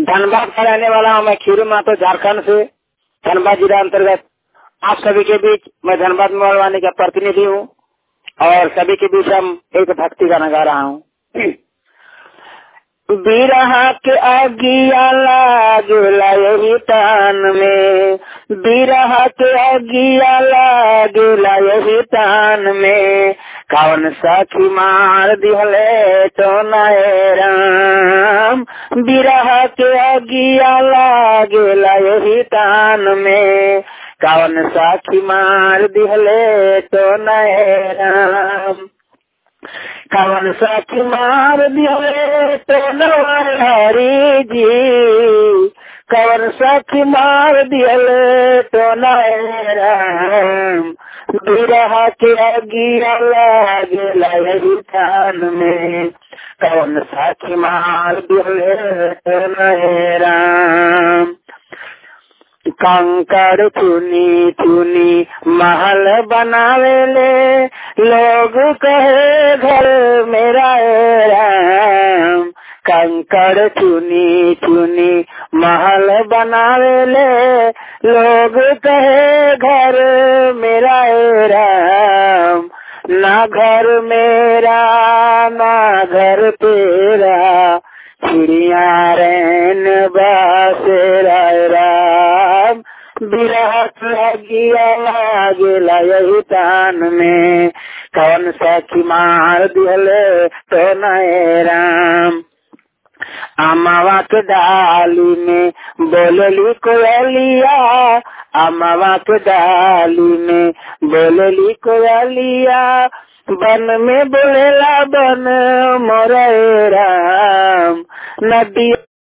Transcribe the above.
धनबाद का रहने वाला हूँ मैं खीरू मातो झारखंड से धनबाद जिला अंतर्गत आप सभी के बीच मैं धनबाद मोहलवानी का प्रतिनिधि हूँ और सभी के बीच हम एक भक्ति गाना गा रहा हूँ बिरहा के अगिया लागला यही तान में बिरहा के अगिया लागला यही तान में कौन सखी मार दिहले तो नए राम बिरहा के अगिया लागला यही तान में कौन साखी मार दिहले तो नए राम कवन साखी मार दिहले तो हरी जी कवन साखी मार दिहले तो नए राम बिरहा के अगिया लागेला यही थान में कवन साखी मार दिहले तो नए राम कंकड़ चुनी चुनी महल बनावेले लोग कहे घर मेरा राम कंकड़ चुनी चुनी महल बनावेले लोग कहे घर मेरा राम ना घर मेरा ना घर तेरा चिड़िया रैन बासेरा राम विराट लगिया लागेला यही तान में कौन सखी मार दिहले तो नए राम अमावा के डाली में बोलली कोयलिया अमावा के डाली में बोलली कोयलिया बन में बोलेला बन मोरे राम नदी